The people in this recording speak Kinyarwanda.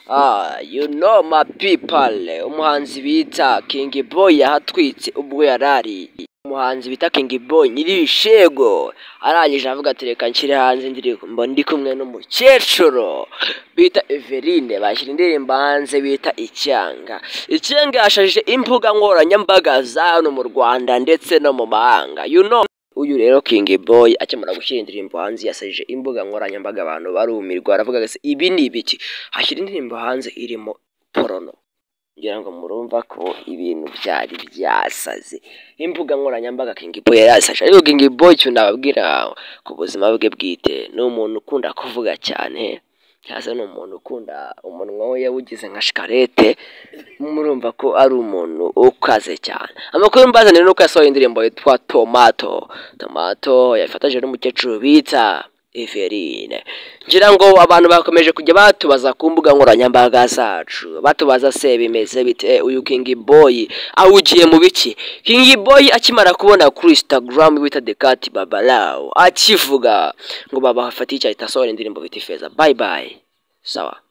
Ah, you know my people umuhanzi bita King Boy yahatwitse ubwo yarari umuhanzi bita King Boy nyirishego arangije avuga ati reka nshyire hanze indirimbo ndi kumwe n'umukecuru bita Eveline bashyira indirimbo hanze bita icyanga icyanga yashajije imbuga nkoranyambaga za hano mu Rwanda ndetse no mu mahanga you know uyu rero King Boy akimara gushyira indirimbo hanze yasajije imbuga nkoranyambaga abantu barumirwa aravuga ati ibi ni ibiki hashyira indirimbo hanze irimo porono ngira ngo murumva ko ibintu byari byasaze imbuga nkoranyambaga King Boy yari yasaje ariko King Boy icyo nababwira ku buzima bwe bwite ni umuntu ukunda kuvuga cyane cyangwa se ni umuntu ukunda umunwa we yawugize nka shikarete murumva ko ari umuntu ukaze cyane amakuru mbazanire ni uko yasohoye indirimbo yitwa tomato tomato yafatanyije n'umukecuru bita Everine ngira ngo abantu bakomeje kujya batubaza ku mbuga nkoranyambaga zacu batubaza se bimeze bite uyu King Boy awugiye mu biki King Boy akimara kubona kuri Instagram bita Decat Babalao akivuga ngo baba hafatiye icyayi asohora indirimbo bita Ifeza bye bye sawa